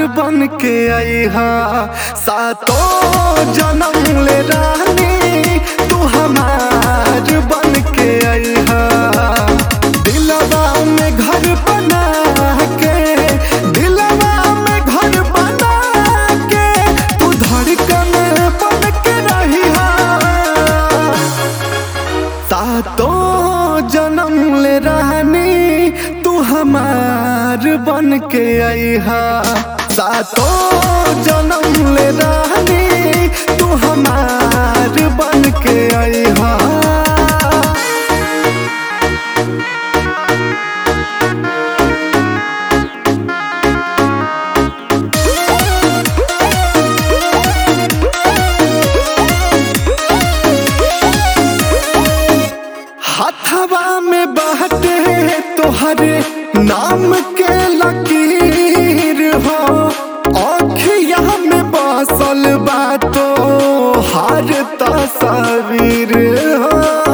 बन के आईहा सातो जन्म ले रानी तू हमार बन के आईहा दिलवा में घर बना के दिलवा में घर बना के तू धड़कन बन के रहिहा सातो जन्म ले रानी तू हमार बन के आईहा सातो जन्म ले रानी तू हमार बन के आईहा हथवा में बहते तोहरे नाम के लकीर हो अखिया में बसल बातो हर तस्वीर हो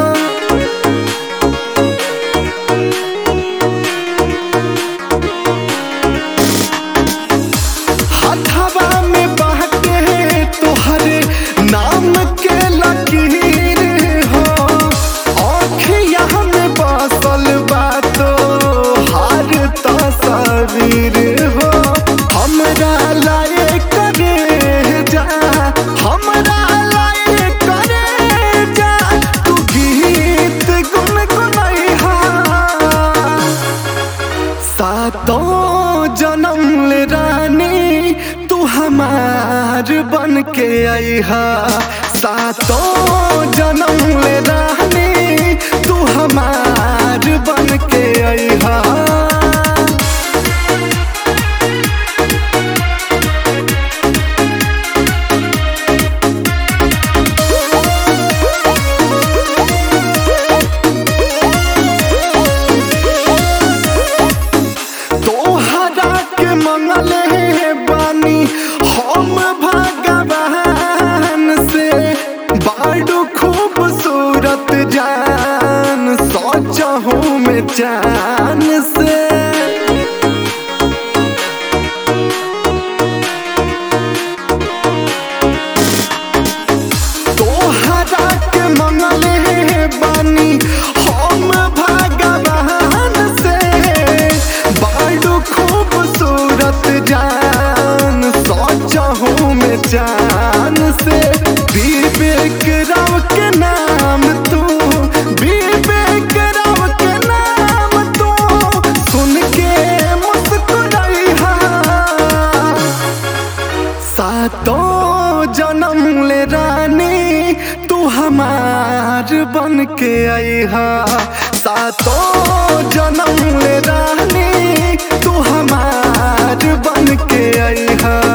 हथवा में बहते तोहरे नाम के लकीर हो अखिया में बसल बातो हर तस्वीर हो हमरा लाए करे जा हमरा लाए करे जा तू गीत गुनगुनैहा सातों जन्म ले रानी तू हमार बन के आईहा सातों जन्म ले रानी तू हमार बन के आईहा तोहरा के मंगले बानी हम भगवान से बाडू खूबसूरत जान सोचहूँ में जान से तोहरा के मंगले बानी हम भगवान से बाडू खूबसूरत जान सोचहूँ में जान से विवेक राव के नाम तू विवेक राव के नाम तू सुन के मुस्कुराइहा सातों जन्म ले रानी तू हमार बन के आईहा सातों जन्म ले रानी तू हमार बन के आईहा